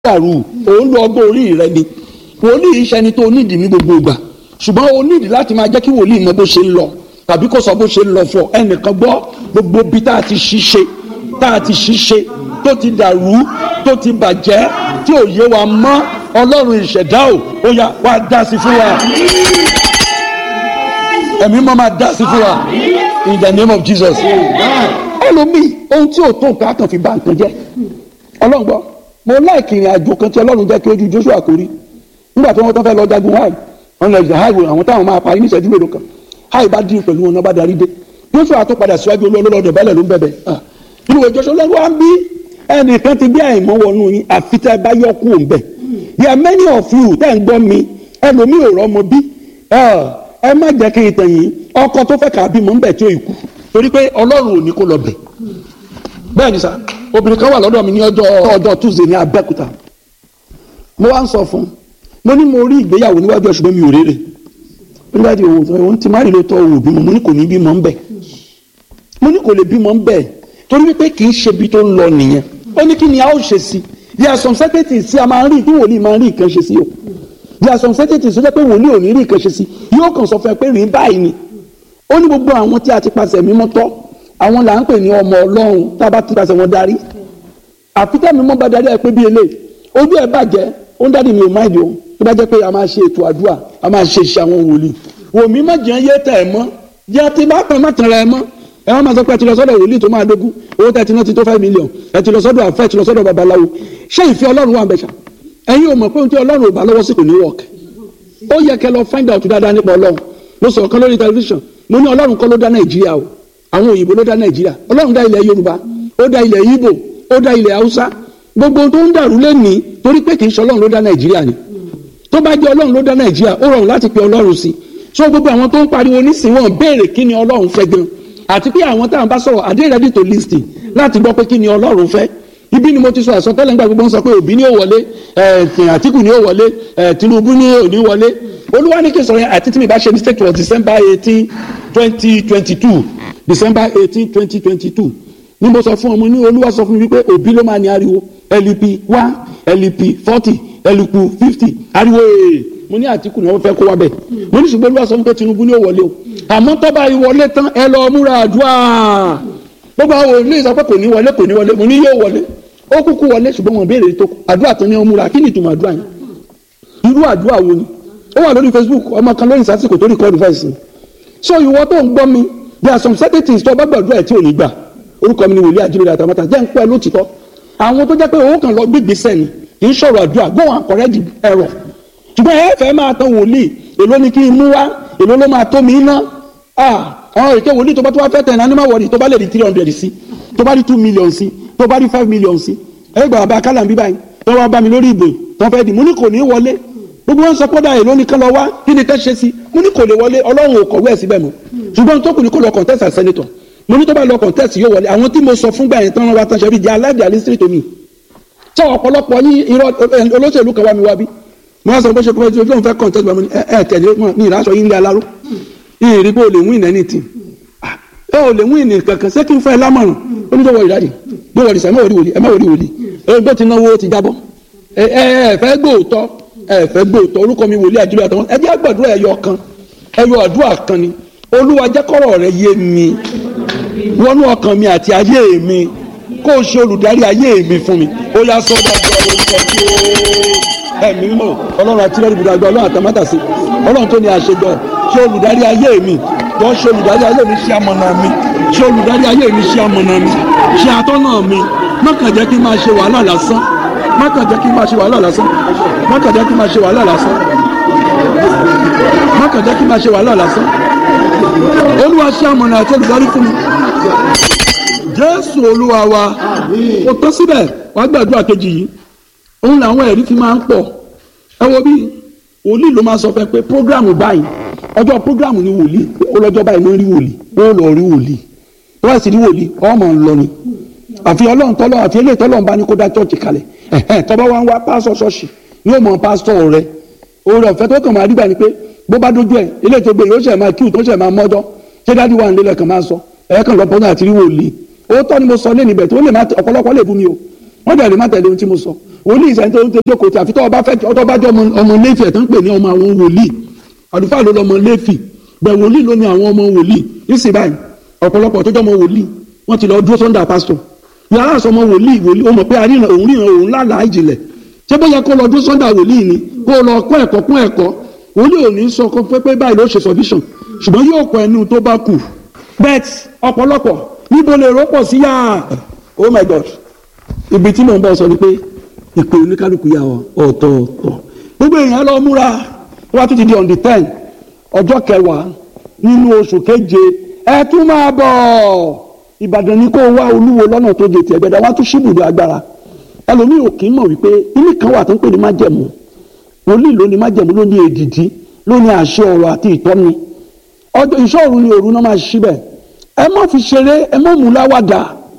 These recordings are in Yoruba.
dàrú òun lo ọgbọ́n orí rẹ ni wòlíì iṣẹ́ ni tó nídìí ní gbogbo ìgbà ṣùgbọ́n o nídìí láti máa jẹ́ kí wòlíì mọ bó ṣe ń lọ tàbí kó sọ bó ṣe ń lọ fún ọ ẹnìkan gbọ́ gbogbo bí tá a ti ṣiṣẹ́ tá a ti ṣiṣẹ́ tó ti dàrú tó ti bàjẹ́ tí ò yé wa mọ́ ọlọ́run ìṣẹ̀dá ò ó yá wá dá sí fún wa ẹ̀mí mọ́ máa dá sí fún wa in the name of Jesus ẹlòmíì ohun tí ò tó nǹkan kan fi bà nǹkan jẹ́ ọlọ́run gbọ́ mo láìkì ìrìn àjò kan tí ọlọ́run jẹ́ kí ojú Joshua kò rí nígbà tí wọ́n tán fẹ́ lọ jagun háì wọn lọ ìjà háì àwọn táwọn máa parí ní ìṣẹ́jú mélòó kan háì bá dín pẹ̀lú wọn náà bá darí dé Joshua tó padà síwájú olólọ́dọ̀ bẹ́lẹ̀ ló ń bẹ̀bẹ̀ nínú ìwé Joshua lọ́wọ́ á ń bí ẹnìkan ti bí àìmọ́ wọnú yín àfi tẹ́ ẹ bá yọ kú òun bẹ̀ there are many of you tẹ́ ń gbọ́ mi ẹlòmíì ò rọ́mọ bí ẹ má jẹ́ kí n tàn yín ọkọ tó fẹ́ kà á bímọ ń bẹ̀ tí ó ikú torí pé Ọlọ́run ò ní kó lọ bẹ̀ bẹ́ẹ̀ ni sá obìnrin kan wà lọ́dọ̀ mi ní ọjọ́ ọjọ́ tuesday ní abẹ́òkúta mo wá ń sọ fún un mo ní mo rí ìgbéyàwó níwájú ẹ̀ ṣùgbọ́n mi ò rere níwájú òun tó òun ti má rí lóòótọ́ òun bímọ mo ní kò ní bímọ ń bẹ̀ mo ní kò lè bímọ ń bẹ̀ torí wípé kì í ṣe ibi tó ń lọ nìyẹn ó ní kí ni a ó ṣe sí there are some certainties tí a máa ń rí tí wòlíì máa ń rí nǹkan ṣe sí o there are some certainties tó jẹ́ pé wòlíì ò ní rí nǹkan ṣe sí yóò kàn sọ fún ẹ pé rí báyìí ni ó ní gbogbo àwọn tí a ti pàṣẹ mímọ́ tọ́ àwọn là ń pè ní ọmọ ọlọ́run tá a bá ti pàṣẹ wọn darí àfitẹ́mi mọ́ bá darí ẹ pé bí eléyìí ojú ẹ bàjẹ́ ó ń dádì mi ò máa dì ó tó bá jẹ́ pé a máa ṣe ètò àdúrà a máa ṣe iṣẹ́ àwọn wòlíì wòmí má jẹ́ yé tẹ̀ ẹ́ mọ́ jẹ́ ti bá pẹ́ má tẹ̀ ẹ́ mọ́ ẹ wọ́n máa sọ pé ẹ ti lọ sọ́dọ̀ wòlíì tó máa dógún owó tẹ̀ ti ná ti tó five million ẹ ti lọ sọ́dọ̀ àfẹ́ ẹ ti lọ sọ́dọ̀ babaláwo ṣé ìfẹ́ ọlọ́run wà ń bẹ̀ṣà ẹ̀yin ò mọ̀ pé ohun tí ọlọ́run ò bá lọ́wọ́ sí kò ní work ó yẹ kẹ́ lọ find out dáadáa nípa ọlọ́run mo sọ̀rọ̀ kan lórí tẹlifíṣàn mo ní ọlọ́run kọ́ ló dá nàìjíríà o àwọn òyìnbó ló dá nàìjíríà ọlọ́run dá ilẹ̀ yorùbá ó dá ilẹ̀ ibo ó dá ilẹ̀ haúsá gbogbo tó ń dàrú lẹ́nìí torí pé kì í ṣe ọlọ́run ló dá nàìjíríà ni tó bá jẹ́ ọlọ́run ló dá nàìjíríà ó rọrùn láti pe ọlọ́run sí so gbogbo àwọn tó ń pariwo nísìnyí wọn béèrè kí ni ọlọ́run fẹ́ gan àti pé àwọn táwọn bá sọ̀rọ̀ are they ready to listen láti gbọ́ pé kí ni ọlọ́run fẹ́ ibi ni mo ti sọ àsọtẹ́lẹ̀ nígbà gbogbo ń sọ pé òbí ni ó wọlé àtìkù ni ó wọlé tinubu ni ò ní wọlé olúwa ní kí n sọ̀rọ̀ yẹn àti tí mi bá ṣe mistake was december eighteen twenty twenty two december eighteen twenty twenty two ní mo sọ fún ọmọ ní olúwa sọ fún mi wípé òbí ló máa ní ariwo lup one lup forty lup fifty ariwo ee mo ní àtìkù náà ó fẹ́ kó wá bẹ̀ mo ní ṣùgbọ́n olúwa sọ fún pé tinubu ni ó wọlé o àmọ́ tó bá wọlé tán ẹ lọ múra àdúrà gbogbo àwọn olóyè sọ pé kò ní wọlé kò ní wọlé mo ní yóò wọlé ó kúkú wọlé ṣùgbọ́n wọn béèrè tó àdúrà tó ní ọ múra kí ni ìtumọ̀ àdúrà yẹn irú àdúrà wo ni ó wà lórí facebook ọmọ kan lórí ìsásìkò tó record voice mi so ìwọ tó ń gbọ́ mi there are some certain things tó bá gbàdúrà ẹ̀ tí ò ní gbà orúkọ mi ni wòlíì àjíríra àtàmọ́ta jẹ́ ń pẹ́ lótìtọ́ àwọn tó jẹ́ pé owó kan lọ gbégbé sẹ́ni kì í sọ̀rọ̀ àdúrà go and correct the error ṣùgbọ́n ẹ fẹ́ máa tán wòlíì èló ni kí n mú wá èló ló máa tó mi ná àwọn èké wòlíì tó bá tó wá fẹ́ tẹ̀ ní animal wọ̀rì tó bá lè di three hundred sí tó bá di two million sí tó bá di five million sí ẹ gbà bá kálá bí báyìí tó wá bá mi lórí ìbò tó fẹ́ di mo ní kò ní wọlé gbogbo wọn sọ pé dáhìn lónìí kan lọ wá kí ni ká ṣe sí mo ní kò lè wọlé ọlọ́run ò kọ̀wé ẹ̀ síbẹ̀ mọ́ ṣùgbọ́n tó kù ní kò lọ contest as senator mo ní tó bá lọ contest yóò wọlé àwọn tí mo sọ fún gbà yẹn tán wá tán ṣe bí di aláàdì alistri to me tí ọ̀pọ̀lọpọ̀ yín irọ́ olóṣèlú kan wá mi wá bí mo wá sọ bó ṣe kọ́ ojú òun fẹ́ contest bá mi ẹ tẹ̀lé ní ìránṣọ yín lé aláró ìrìn pé o lè win anything ẹ ò lè win kankan ṣé kí n fẹ́ lámọ̀ràn ó ní tó wọ ìdájì gbé wọlé sẹ́ ẹ má wọlé wòlíì ẹ má wọlé wòlíì ẹ gbé ti náwó ti jábọ́ ẹ ẹ fẹ́ gbóòótọ́ ẹ fẹ́ gbóòótọ́ orúkọ mi wòlíì àdúrà àtàwọn ẹ jẹ́ àgbàdúrà ẹyọ kan ẹyọ àdúrà kan ni olúwa jẹ́ kọ́rọ̀ rẹ yé mi wọnú ọkàn mi àti ayé mi kó o ṣe olùdarí ayé mi fún mi ó yá sọ bá gbọ́ orúkọ tí ó ẹ̀mí mọ̀ ọlọ́run àti lẹ́rìí ibùdó àgbà ọlọ́run àtàmátàsí ọlọ́run tó ní àṣejọ ṣe olùdarí ayé mi tó ṣe olùdarí ayé mi ṣe amọ̀nà mi ṣe olùdarí ayé mi ṣe amọ̀nà mi ṣe atọ́nà mi má kàn jẹ́ kí n máa ṣe wàhálà lásán má kàn jẹ́ kí n máa ṣe wàhálà lásán má kàn jẹ́ kí n máa ṣe wàhálà lásán má kàn jẹ́ kí n máa ṣe wàhálà lásán olúwa ṣe amọ̀nà àti olùdarí fún mi jésù olúwa wa kò tó síbẹ̀ wàá gbàdúrà kejì yìí òun làwọn ẹ̀rí fi máa ń pọ̀ ẹ wo bí wòlíì ló máa sọ fẹ́ pé prógrámù báyìí ọjọ́ prógrámù ni wòlíì ó lọ́jọ́ báyìí ló ń rí wòlíì ó lọ rí wòlíì tó bá sì rí wòlíì ọmọ ń lọ ni àfi ọlọ́run tọ́lọ́ àfi eléyìí tọ́lọ́run bá ní kó dá chọ́ọ̀chì kalẹ̀ ẹ̀hẹ́n tọ́ba wa ń wá pásọ̀ ṣọ́ọ̀ṣì yóò mọ pásítọ̀ rẹ oore ọ̀fẹ́ tó kàn máa rí gbà ni pé bó bá dójú ẹ̀ eléyìí tó gbé yóò ṣẹ̀ máa kíw tó ṣẹ̀ máa mọ́jọ́ ṣé dádì wà nílẹ̀ kàn máa sọ ẹ̀ẹ́kàn lọ́pọ̀ náà àti rí wòlíì ó tọ́ ni mo sọ lé níbẹ̀ tó lè má ọ̀pọ̀lọpọ̀ lè bú mi o wọ́n dẹ̀ lè má tẹ̀lé ohun tí mo sọ wòlíì ìsẹ́ni tó ń tẹ́jọ́ kò tí àfi tó ọba fẹ́ ọtọ́ bá jẹ́ ọmọ lẹ́fì ẹ̀ tó ń pè ní ọmọ àwọn wòlíì àlùfáà ló lọ́mọ lẹ́fì bẹ̀ wòlíì ló ní àwọn ọmọ wòlíì nísìnyí báyìí ọ̀pọ̀lọpọ̀ tó jẹ́ ọmọ wòlíì wọ́n ti lọ dúró sọ́ndà pásítọ̀ yàrá àṣọ ọmọ wòlíì wòlíì ó mọ̀ pé àríyàn òun ríran òun lálàá ìjìnlẹ̀ ṣé bóyá kó lọ dúró sọ́ndà wòlíì ni kó lọ kọ́ ẹ̀kọ́ kún ẹ̀kọ́ wòlíì ò ní sọ pé pé báyìí ló ṣe submission ṣùgbọ́n yóò kọ ẹnu tó bá kù bet ọ̀pọ̀lọpọ̀ níbo lè rọ́pọ̀ sí yá oh my god ibi tí mò ń bọ̀ sọ ni pé ìpè oníkálukú yà ọ̀tọ̀ọ̀tọ̀ gbogbo èèyàn lọ múra wá tún ti di on the ten ọjọ́ kẹwàá nínú oṣù keje ẹ tún máa bọ̀ ìbàdàn ni kó wá olúwo lọ́nà tó jẹ tiẹ̀ gbẹdẹ wá tún ṣíbùdó agbára ẹlòmíì ò kì í mọ̀ wípé ilé kan wà tó ń pè ní májẹ̀mú wòlíì ló ní májẹ̀mú ló ní èdìdí ló ní àṣẹ ọ̀rọ̀ àti ìtọ́ni ọjọ́ ìṣọ́ọ̀rù ni òru náà máa ṣí bẹ̀ ẹ má fi ṣeré ẹ má mú láwàdà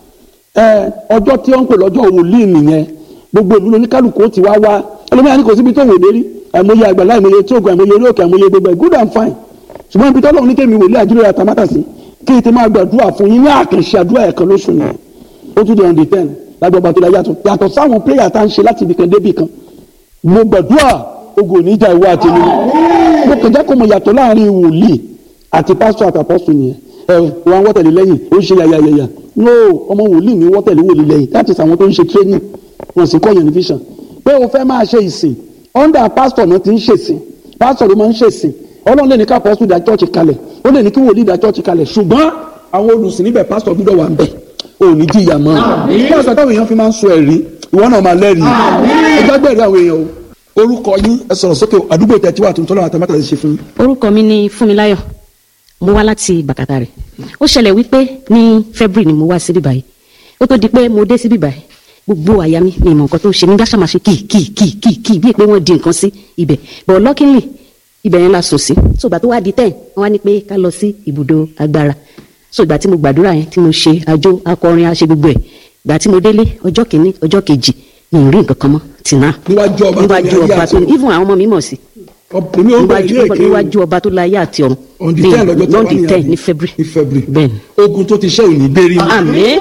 ẹ ọjọ́ tí wọ́n ń pè lọ́jọ́ wòlíì nìyẹn gbogbo ìlú oníkálukú ó ti wá wá ẹlòmíràn ní kò síbi tó wò lérí àìmọye àgbàlá àìmọye tí oògùn àìmọye orí òkè àìmọye gbogbo ẹ̀ good and fine ṣùgbọ́n ibi tọ́lọ́run ní kémi wòlíì àdúrà àtàmátà sí kí n ti máa gbàdúrà fún yín ní àkànṣe àdúrà ẹ̀kan lóṣù yẹn ó tún di on the ten lágbàá ọba tó la yàtọ̀ yàtọ̀ sáwọn prayer tá à ń ṣe láti ibìkan débì kan mo gbàdúrà ogun ò ní jà ìwọ àti mi mo kàn jẹ́ kó mo yàtọ̀ láàrin wòlíì àti pásítọ̀ àtàpọ́sù nìyẹn ẹ wọn wọ́tẹ̀lé lẹ́yìn ó ń ṣe yàyàyàyà no ọmọ wòlíì ní wọ́tẹ̀lé wòlíì lẹ́yìn láti sàwọn tó ń ṣe training wọn sì kọ́ yẹn ní vision pé o fẹ́ máa ṣe ìsìn under pastor náà ti ń ṣèsìn pastor ló máa ń ṣèsìn ọlọ́run lè ní ká pọ́sù dá church kalẹ̀ ó lè ní kí wòlíì dá church kalẹ̀ ṣùgbọ́n àwọn olùsìn níbẹ̀ pastor gbúdọ̀ wà ń bẹ̀ ò ní jìyà mọ́ pastor táwọn èèyàn fi máa ń sọ ẹ̀rí ìwọ náà máa lẹ́rìí ẹjọ́ gbẹ̀rẹ̀ àwọn èèyàn o orúkọ yín ẹ sọ̀rọ̀ sókè àdúgbò tẹ̀ tí wà tuntun lọ́wọ́ àtàmátà ti ṣe fún yín. orúkọ mi ni fúnmiláyọ̀ mo wá láti bàkàtà rẹ̀ ó ṣẹlẹ̀ wípé ní february ni mo wá síbí báyìí ó tó di pé mo dé síbí báyìí gbogbo àyà mi mi ìmọ̀ nǹkan tó ṣe mí gáṣà máa ṣe kì kì kì kì kì bíi pé wọ́n di nǹkan sí ibẹ̀ but luckily ibẹ̀ yẹn la sùn sí so ìgbà tó wá di ten wọ́n wá ní pé ká lọ sí ibùdó agbára so ìgbà tí mo gbàdúrà yẹn tí mo ṣe àjò akọrin àṣe gbogbo ẹ̀ ìgbà tí mo délé ọjọ́ kìíní ọjọ́ kejì mi ò rí nǹkan kan mọ́ tì náà níwájú ọba tó ní níwájú ayé ọba àti tó ọ̀run. even àwọn ọmọ mi mọ̀ sí èmi ò ń bẹ̀rẹ̀ níwájú ní èké níwájú ọba tó láyé àti ọ̀run on the ten lọ́jọ́ tó wà on the ní ten àbí? ní february ní february bẹ́ẹ̀ni ogun tó ti ṣe òní gbérí mọ́. àmín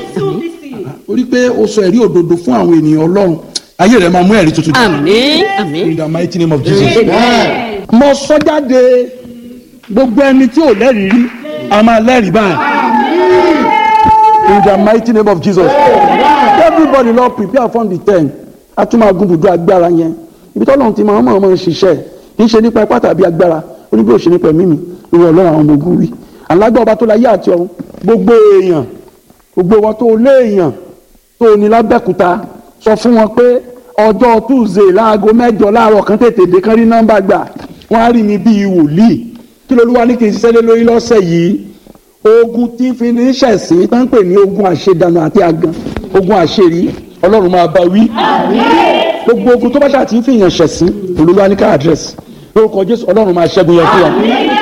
orí pé o sọ ẹ̀rí òdodo fún àwọn ènìyàn ọlọ́run ayé rẹ̀ máa mú ẹ̀rí tuntun jáde. àmín àmín in the mighty name of jesus. mo sọ jáde gbogbo ẹni tí ò lẹ́rìí rí a máa lẹ́rìí báyìí in the mighty name of jesus. everybody lọ prepare for the ten a tún máa gun bùdó agbára yẹn ibi tọ́lọ́run ti máa ń mọ̀ ọ́n ṣiṣẹ́ kì í ṣe nípa ipá tàbí agbára ó ní bí ó ṣe nípa ẹ̀mí mi ìwọ ọlọ́run àwọn ọmọ ogun wí alágbá ọba tó láyé àti ọ̀run gbogbo èèyàn gbogbo wọn tó lé èèyàn tó ní lábẹ́kúta sọ fún wọn pé ọjọ́ tuesday láago mẹ́jọ láàárọ̀ kan tètè dé kán rí nọ́mbà gbà wọ́n á rí mi bíi wòlíì kí lolúwa ní kí n ṣiṣẹ́ lé lórí lọ́sẹ̀ yìí ogun tí fi ní ṣẹ̀sìn tó ń pè ní ogun àṣedànù àti àgàn ogun àṣerí ọlọ́run máa bá wí gbogbo ogun tó bá ṣáà ti ń fi èèyàn ṣẹ̀sìn olúwa ní ká àdírẹ́sì lórúkọ jésù ọlọ́run máa ṣẹ́gun yẹn fún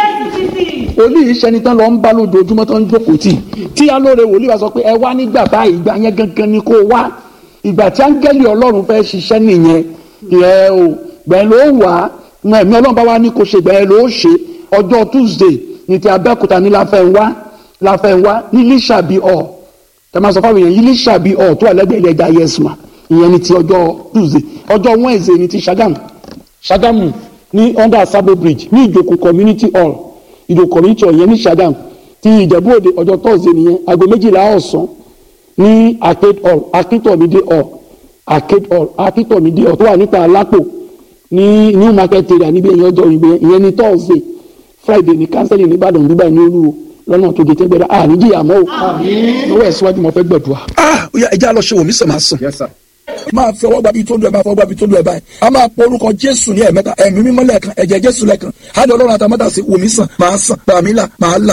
wa wòlíì sẹni tán lọ ń bá lójoojúmọ́ tán ń jókòó tì tí alóore wòlíì wa sọ pé ẹ wá nígbà báyìí ìgbà yẹn gangan ni kó wá ìgbà tí áńgẹ́lì ọlọ́run fẹ́ ṣiṣẹ́ nìyẹn ẹ o gbẹ̀ẹ́ ló wà á ẹ̀mí ọlọ́run bá wá ní kó ṣe gbẹ̀ẹ́ ló ṣe ọjọ́ tuesday ní ti abẹ́òkúta ní láfẹ́ńwá láfẹ́ńwá ní lísàbí ọ̀ tẹ máa sọ fáwọn èèyàn yìí lísàbí ọ̀ tó wà lẹ́gbẹ̀ẹ́ ilẹ̀ ẹja yẹsùmá ìyẹn ní ti ọjọ́ tuesday ọjọ́ wednesday ní ti ṣàgámù ṣàgámù ní under sabo bridge ní ìjòkó community hall ìdò community hall yẹn ní Ṣàgámù ti Ìjẹ̀bú Òde ọjọ́ Thursday nìyẹn aago méjìlá ọ̀sán ní arcade hall akíntómídé hall arcade hall akíntómídé hall tó wà níta alápò ní new market area níbi ẹ̀yìn ọjọ́ ìgbẹ́ ìyẹn ní Thursday Friday ní kánsẹ́lì nìbàdàn dubai ní olúwo lọ́nà tó gètè gbẹdẹ à níjìyà mọ́ o lọ́wọ́ ẹ̀ síwájú mo fẹ́ gbẹ̀dùà. ah oya ẹja lọ ṣe wò mí sàn máa sàn. máa fi ọwọ́ gbàbí tó lu ẹ̀ máa fọwọ́ gbàbí tó lu ẹ̀ báyìí a máa pọ orúkọ jésù ní ẹ̀mẹ́ta ẹ̀mí mímọ́ lẹ́ẹ̀kan ẹ̀jẹ̀ jésù lẹ́ẹ̀kan hádìí ọlọ́run àtàmọ́tà sí wò mí sàn máa sàn bàmí là máa là.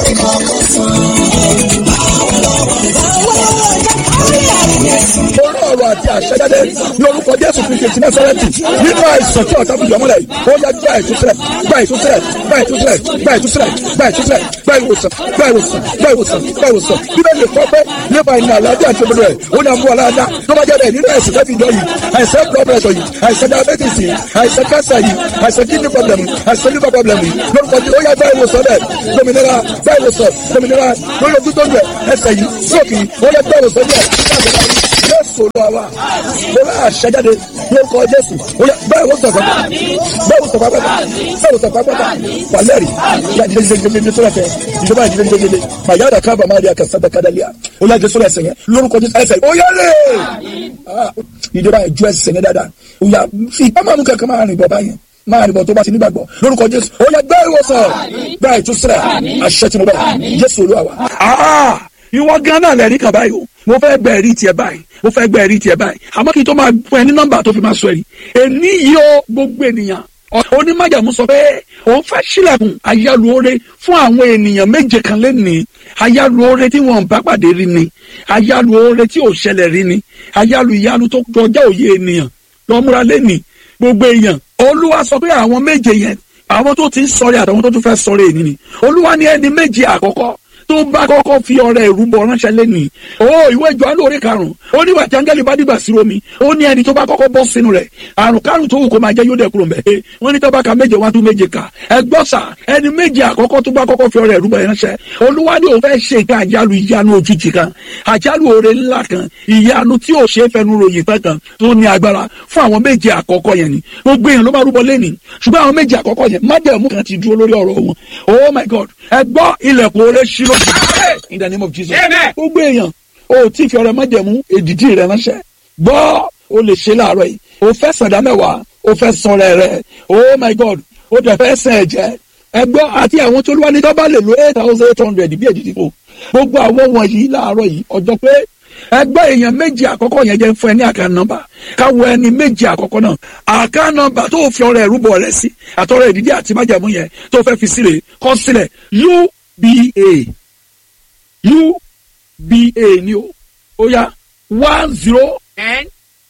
orí ọ̀rọ̀ àti àṣẹjáde ní orúkọ jésù kristu ti násárẹ́tì nínú àìsàn tí ọ̀tá fìdí ọmọlẹ̀ ó yẹ gba ìtúsílẹ̀ gba ìtúsílẹ̀ gba ìtúsílẹ̀ gba ìtúsílẹ̀ gba ìtúsílẹ̀ gba ìwòsàn gba ìwòsàn gba ìwòsàn gba ìwòsàn bíbélì kọ́ pé nípa ìní àlàáfíà àti òdodo rẹ̀ ó ní àmú aláàdá tó bá jáde nínú àìsàn tẹ́fì ìjọ yìí àìsàn blood pressure yìí àìsàn diabetes yìí àìsàn cancer yìí àìsàn kidney problem yìí àìsàn liver problem yìí lórúkọ tí ó yá gba ìwòsàn rẹ̀ dominira gba ìwòsàn dominira lórí ojú tó ń bẹ̀ ẹsẹ̀ yìí sókè yìí ó yẹ gba ìwòsàn rẹ̀ jésù lọ wa mo bá àṣẹjáde lórúkọ jésù ó yẹ bẹ́ẹ̀ wò sọ̀fà bẹ́ẹ̀ wò sọ̀fà pátá bẹ́ẹ̀ wò sọ̀fà pátá wàlẹ́rì ìyá jíjẹ jíjẹ jíjẹ jíjẹ sọ̀rọ̀ tẹ ìjọba jíjẹ jíjẹ jíjẹ màyà dà kábà má di àkàsà dà kádàlíà ó yà jésù ẹsẹ̀ yẹn lórúkọ jésù ẹsẹ̀ ó yẹ lé ìjọba ìjọ ẹsẹ̀ yẹn dáadáa ó yà fi ìpamọ́ kankan máa rìn bọ̀ báyẹn máa rìn bọ̀ tó bá ti nígbàgbọ́ lórúkọ jésù ó yẹ gbẹ́ ìwòsàn gbẹ́ ìtúsílẹ̀ àṣẹ tí mo bẹ̀ jésù olúwa wa ìwọ gan náà lẹ́rìí kan báyìí o mo fẹ́ gbẹ ẹ̀rí tiẹ̀ báyìí mo fẹ́ gbẹ ẹ̀rí tiẹ̀ báyìí àmọ́ kí n tó máa fún ẹ ní nọ́mbà tó fi máa sọ ẹ̀rí èní yìí ó gbogbo ènìyàn onímọ̀jàmú sọ pé òun fẹ́ sílẹ̀kùn ayálùore fún àwọn ènìyàn méje kan lẹ́nìí ayálùore tí wọ́n bá pàdé rí ni ayálùore tí ò ṣẹlẹ̀ rí ni ayálù ìyanu tó kọjá òye ènìyàn lọ́múra lẹ́nìí gbogbo èèyàn olúwa sọ pé àwọn méje yẹn àwọn tó ti ń sọrí àtàwọn tó tún fẹ́ sọrí ènìyàn ni olúwa ní ẹni méje àkọ́kọ́ tó bá kọ́kọ́ fi ọrẹ ìrúbọ ránṣẹ́ lẹ́nìí o ìwé Jòhánù orí karùn-ún ó ní wàtí áńgẹ́lì bá dìgbà sí omi ó ní ẹni tó bá kọ́kọ́ bọ́ sínú rẹ̀ àrùn kárùn tó wù kó máa jẹ́ yóò dẹ̀ kúrò mbẹ́ wọ́n ní tó bá ka méje wá tún méje kà ẹgbọ́n sà ẹni méje àkọ́kọ́ tó bá kọ́kọ́ fi ọrẹ ìrúbọ ránṣẹ́ olúwa ní òun fẹ́ ṣe nǹkan àjálù ìyanu òjijì kan àjálù oore ńlá kan ìyanu tí ò ṣe é fẹnu ròyìn tán kan tó ní agbára fún àwọn méje àkọ́kọ́ yẹn ni gbogbo èèyàn ló máa rúbọ lẹ́nìí ṣùgbọ́n àwọn méje àkọ́kọ́ yẹn májẹ̀mú kan ti dúró lórí ọ̀rọ̀ wọn oh my god ẹgbọ́ ilẹ̀kùn oore ṣí lójú in the name of jesus. gbogbo èèyàn o tí fi ọrẹ májẹ̀mú èdìdí rẹ ránṣẹ́ gbọ́ o lè ṣe láàárọ̀ yìí o fẹ́ sàdá mẹ́wàá o fẹ́ sọ̀rọ̀ rẹ oh my god o tẹ̀ fẹ́ sẹ̀ ẹ̀jẹ̀ ẹgbọ́ àti àwọn tó lúwa ní tó bá lè lo eight thousand eight hundred bí èdìdí fò gbogbo àwọn wọ̀nyí láàárọ̀ yìí ọjọ́ pé ẹgbẹ́ èèyàn méjì àkọ́kọ́ yẹn jẹ́ fún ẹ ní àká nọ́mbà káwọ ẹni méjì àkọ́kọ́ náà àká nọ́mbà tó fi ọrẹ ìrúbọ rẹ sí àtọrẹ ìdídí àti májàmú yẹn tó fẹ́ fi sílẹ̀ kọ sílẹ̀ uba uba ni o ó yá one zero ten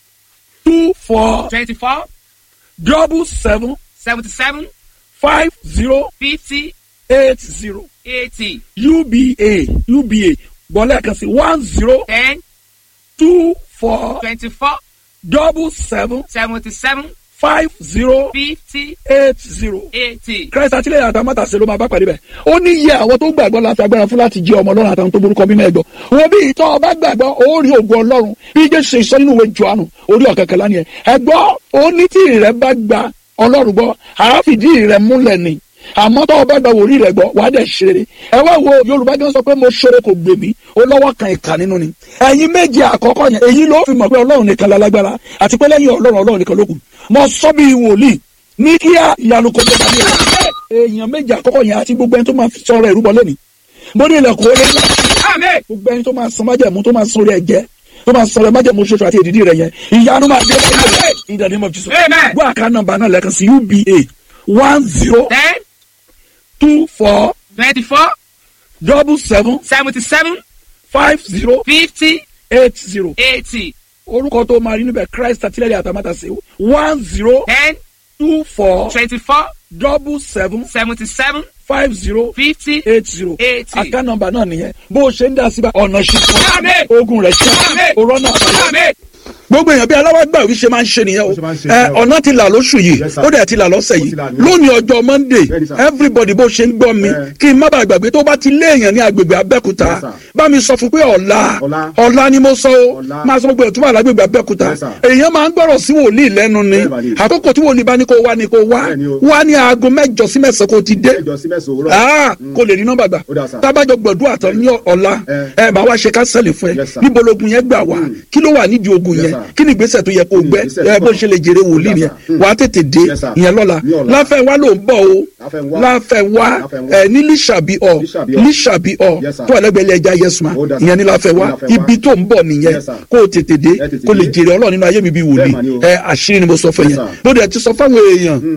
two four twenty-four double seven seventy-seven five zero fifty eight zero eighty uba uba gbọ́lẹ̀ kan sí one zero ten two four twenty-four double seven seventy-seven five zero fifty eight zero. eighty. christ àtìlẹyìn àtàmátà ṣe ló máa bá pàdé bẹ́ẹ̀ ó ní iye àwọn tó gbàgbọ́ láti agbára fún láti jẹ́ ọmọ ọlọ́run àtàwọn tó borúkọ mímọ́ ẹ̀gbọ́ wọn bí ìtọ́ ọba gbàgbọ́ ó rí ògùn ọlọ́run bí jésù ṣe sọ nínú ìwé johannu orí ọ̀kẹ́kẹ́lá ni ẹ̀ ẹ̀gbọ́ ó ní tí ìrẹ́ bá gba ọlọ́run gbọ́ àáfìdí ìrẹ́ múlẹ̀ ni àmọ́ tọ́wọ́ bá gba wòlíì rẹ̀ gbọ́ wàá dẹ̀ ṣeré ẹ wá wo yorùbá gan sọ pé mo ṣeré kò gbè mí ó lọ́wọ́ kan ìkà nínú ni ẹ̀yin méje àkọ́kọ́ yẹn èyí ló fi mọ̀ pé ọlọ́run nìkan lálágbára àti pé lẹ́yìn ọlọ́run ọlọ́run nìkan ló kù mo sọ bí wòlíì ní kíá ìyanu kò tó bá mi rẹ̀ èèyàn méje àkọ́kọ́ yẹn àti gbogbo ẹni tó máa fi sọ̀rọ̀ ìrúbọ lẹ́ni mo ní ilẹ̀kùn ó lé ńlá Amen. gbogbo ẹni tó máa san májẹ̀mú tó máa san orí ẹ̀jẹ̀ tó máa sọ̀rọ̀ májẹ̀mú ṣoṣo àti èdìdí rẹ̀ yẹn ìyanu máa dé báyìí in the name of Jesus Amen. gbọ́ àká nọ́mbà náà lẹ́ẹ̀kan sí uba one zero ten two four twenty-four double seven seventy-seven five zero fifty eight zero eighty orúkọ tó máa rí níbẹ̀ christ àtìlẹ́yìn àtàmátàsé one zero ten two four twenty-four double seven seventy-seven five zero fifty eight zero eighty. àká nọ́mbà náà nìyẹn bó o ṣe ń dá síbà ọ̀nà ṣùkọ́ Amen. ogun rẹ̀ ṣe Amen. òrọ́ náà Amen. gbogbo èèyàn bí aláwàgbà òbí ṣe máa ń ṣe nìyẹn o Bó ṣe máa ń ṣe ẹ nìyẹn o. ọ̀nà ti là lóṣù yìí Yes, sir. ó dẹ̀ ti là lọ́sẹ̀ Ó yìí ti là ní o. lónìí ọjọ́ monday Bẹ́ẹ̀ni, sir. everybody bó ṣe ń gbọ́ mi Ẹ. kí n má bàa gbàgbé tó bá ti lé èèyàn ní agbègbè abẹ́kúta Yes, sir. bá mi sọ fún pé ọ̀la Ọ̀la. ọ̀la ni mo sọ o Ọ̀la. máa sọ gbogbo ẹ̀ tó wà lágbègbè abẹ́kúta Yes, sir. èèyàn máa ń gbọ́rọ̀ sí wòlíì lẹ́nu ni Bẹ́ẹ̀ bá ní. àkókò tí wòlíì bá ní kó wá ni kó wá Bẹ́ẹ̀ ni o. wá ní aago mẹ́jọ sí mẹ́sàn-án kó ti dé ẹjọ sí mẹsàn òwúrọ̀. ah kò lè rí nọ́mbà gbà Ó dà, sir. tábàjọ gbọdún àtọ ní ọ̀la Eh. ẹ bá wa ṣe kánsẹ́lì fún ẹ Yes, sir. níbo logun yẹn gbà wá kí ló wà nídìí ogun Yes, yẹn sir. kí ni ìgbésẹ̀ tó yẹ kó Kí ni gbẹ ìgbésẹ̀ ẹ tó bó kàn? ṣe lè jèrè wòlíì Yes, yẹn sir. wà á tètè dé Yes, sir. ìyẹn lọ́la Ní ọ̀la. láfẹ̀wá ló ń bọ̀ o Láfẹnwá. láfẹ̀wá Láfẹnwá. ẹ ní lísàbí ọ Lísàbí ọ. lísàbí ọ Yes, sir. tó ẹlẹgbẹlẹ ẹja yẹsùn Ó dà, sir. ìyẹn ní láfẹ̀wá Ní Láfẹnwá. ibi tó ń bọ̀ nìyẹn Yes, sir. kó o tètè dé Ẹ tètè kó lè dé. jèrè Ọlọ́run nínú ayé mi bí wòlíì Bẹ́ẹ̀ mà ni o. ẹ àṣírí ni mo sọ fún Yes, yẹn sir. lóde ẹ ti sọ fáwọn èèyàn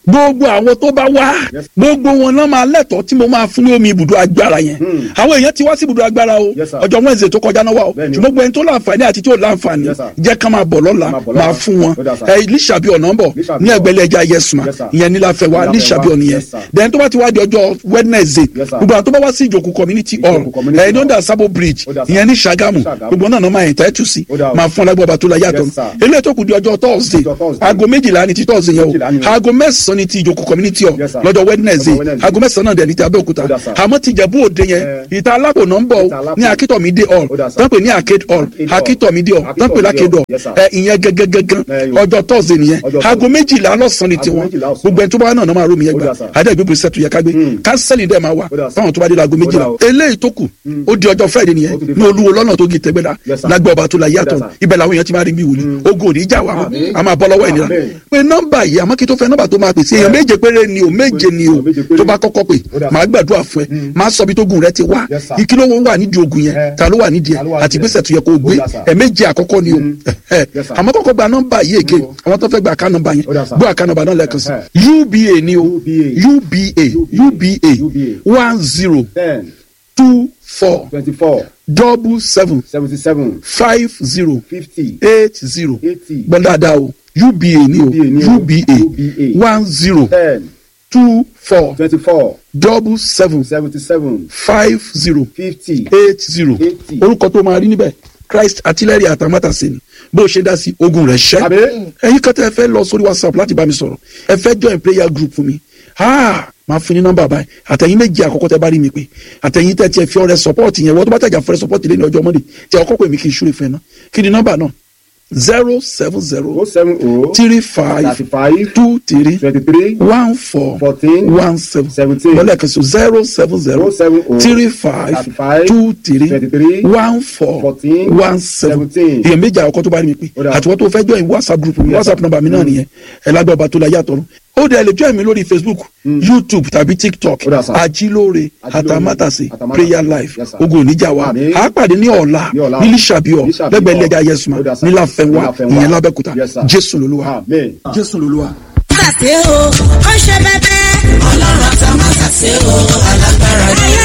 gbogbo àwọn tó bá wá gbogbo wọn náà máa lẹ́tọ̀ọ́ tí mo máa fún ní omi ibùdó agbára yẹn àwọn èèyàn ti wá sí ibùdó agbára o Yes, sir. ọjọ́ Wednesday tó kọjá náà wà o Bẹ́ẹ̀ni. ṣùgbọ́n gbogbo ẹni tó láǹfààní àti tí ò láǹfààní Yes, sir. jẹ́ ká máa bọ̀ lọ́la Máa bọ̀ lọ́la. máa fún wọn Ó dà, sir. ẹ lísàbí ọ̀nà ń bọ̀ Lísàbí ní ọ̀nà. ẹgbẹ̀lẹ̀ ẹja yẹsùnà Yes, sir. ìyẹn ní láfẹ́ wa Láfẹ́ lísàbí wá. ọ̀nà yẹn Yes, sir. then tó bá ti wá di ọjọ́ Wednesday Yes, sir. gbogbo àwọn tó bá wá sí ìjòkó community hall Ìjòkó community ẹ̀ ní hall. ọ̀dà Sabo bridge Ó dà, sir. ìyẹn ní Ṣàgámù Ṣàgámù. gbogbo náà náà máa ẹ̀ tẹ́tù sí Ó dà o. máa fún ọlágbọ́ba tó la yàtọ̀ Yes, sir. eléyìí tó kù di ọjọ́ Thursday Ọjọ́ Thursday. aago méjìlá ni ti Thursday yẹn Méjìlá ni o o. aago mẹ́sàn-án ni ti ìjòkó community hall Yes, sir. lọ́jọ́ Wednesday Lọ́jọ́ Wednesday. aago mẹ́sàn-án náà dẹ̀ ní ti Abẹ́òkúta Ó dà, sir. àmọ́ ti Ìjẹ̀bú Òde yẹn Eh. ìta alákòóná ń bọ̀ Ìta Alápò. ní Akíntọ̀mídé hall Ó dà, sir. tán pè ní Arcade hall Arcade hall. Akíntọ̀mídé hall tán pè ní Arcade hall Yes, sir. ẹ ìyẹn gẹ́gẹ́gẹ́gán Eh, yo. ọjọ́ Thursday nìyẹn Ọjọ́ aago Thursday. méjìlá lọ́sàn-án ni Aago tiwọn méjìlá ọ̀sán. gbogbo ẹni tó bá wà náà náà máa rómi yẹn Ó gbà dà, sir. adé ìgbébùrú sẹ́tù yẹ ká gbé kánsẹ́lì dẹ̀ máa wà Ó dà, sir. fáwọn tó bá dé láago méjìlá o. eléyìí tó kù ó di ọjọ́ Friday nìyẹn Ó tún di ní olúwo lọ́nà tó gi tẹ́gbẹ́dá Yes, sir. lágbẹ́ ọba tó la yàtọ̀ Ó dà, sir. ibẹ̀ làwọn èèyàn ti máa rí bí wòlíì ogun ò ní já wa Àmín. a máa bọ́ lọ́wọ́ ìnira Àmín. pé nọ́mbà yìí àmọ́ kí tó fẹ́ nọ́mbà tó máa pèsè èèyàn méje péré ni o méje ni o Méje péré. tó bá kọ́kọ́ pè Ó dà, sir. máa gbàdúrà fún ẹ máa sọ bí tó gùn rẹ ti wá Yes, sir. ìkìlọ̀ wo wà nídìí ogun yẹn Eh. ta ló wà nídìí ẹ Ta ló wà àti nídìí ẹ? gbèsè tó yẹ kó o gbé Ó dà, sir. ẹ méje àkọ́kọ́ ni o ẹ Yes, sir. àmọ́ kọ́kọ́ gba nọ́mbà yìí èké Mm. àwọn tó fẹ́ gba àká nọ́mbà yẹn Ó dà, sir. gbọ́ àká nọ́mbà náà lẹ́ẹ̀kan sí Eh. uba ni o UBA. uba uba UBA. one zero ten two four twenty-four double seven seventy-seven five zero fifty eight zero eighty gbọ́n dáadáa o uba ni o UBA ni o. uba UBA. one zero ten two four twenty-four double seven seventy-seven five zero fifty eight zero Eighty. orúkọ tó máa rí níbẹ̀ Christ artillery àtàmátàsé ni bó o ṣe dá sí ogun rẹ̀ ṣẹ́ Àmín. ẹ̀yin kan tẹ́ ẹ fẹ́ lọ sórí WhatsApp láti bá mi sọ̀rọ̀ ẹ fẹ́ join prayer group fún mi ah máa fún ní nọ́mbà báyìí àtẹ̀yin méjì àkọ́kọ́ tẹ́ bá rí mi pé àtẹ̀yin tẹ́ tiẹ̀ fi ọrẹ support yẹn wọ́n tó bá tẹ̀jà fọrẹ support lé ní ọjọ́ Monday tí ọkọ̀ pè mí kí n ṣúre fún ẹ náà kí ni nọ́mbà náà zero seven o zero seven o three five thirty-five two three twenty-three one four fourteen one seven seventeen lọ́lẹ̀ kan so zero seven zero o seven o three five thirty-five two three twenty-three one four fourteen one seven seventeen. èèyàn méjì àkọ́kọ́ tó bá rí mi pé Ó dà. àtiwọ́n tó fẹ́ join whatsapp group mi Yes, whatsapp sir. number mi náà nìyẹn ẹ lágbẹ́ ọba tó la yàtọ̀ rún ó dẹ̀ lè join mi lórí facebook youtube tàbí tiktok Ó dà, sir. ajílóore Ajílóore, àtàmátàsé Àtàmátàsé. prayer life Yes, sir. ogun oníjà wa Àmín. a pàdé ní ọ̀la Ní ọ̀la. ní lísàbíọ̀ Lísàbíọ̀. lẹ́gbẹ̀ẹ́ ilé ẹja yẹsùn Ó dà, sir. nílàfẹ́wà Níláfẹ́nwá. ìyẹn lábẹ́kúta Yes, sir. jésù lolúwa amen. jésù lolúwa. Tàṣe o, ó ṣe bẹ́bẹ́. Ọlọ́run àtàwọn tàṣe o, alágbára ni.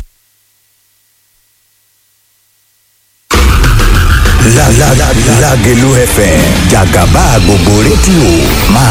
La la la Lágelú FM jàgàbá gbogbo rédíò máa